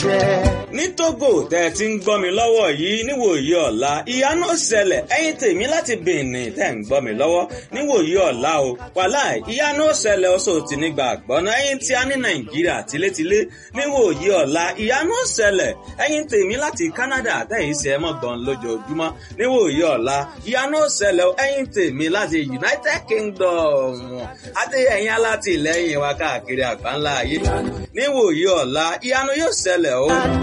ṣẹ. ní Togo tẹ́ ẹ ti ń gbọ́ mi lọ́wọ́ yìí níwòyí ọ̀la ìyanu ṣẹlẹ̀ ẹ̀yin tèmi láti Benin tẹ́ ń gbọ́ mi lọ́wọ́ níwòyí ọ̀la o wàláì ìyanu ṣẹlẹ̀ ọ̀ṣọ́ òtí nígbà àgbọ̀nà ẹ̀yin tí a ní Nàìjíríà tilétilé níwòyí ọ̀la ìyanu ṣẹlẹ̀ ẹ̀yin tèmi láti Canada tẹ́yìn ṣe é mọ̀gbọ́n lójoojúmọ́ níwòyí ọ̀la ìyanu ṣẹlẹ̀ ẹ̀yin tèmi láti United Kingdom àti ẹ̀yin alátìlẹ́yìn wa káàkiri àgbáńlá ayé níwòyí ọ̀la ìyanu yóò ṣẹlẹ̀ o.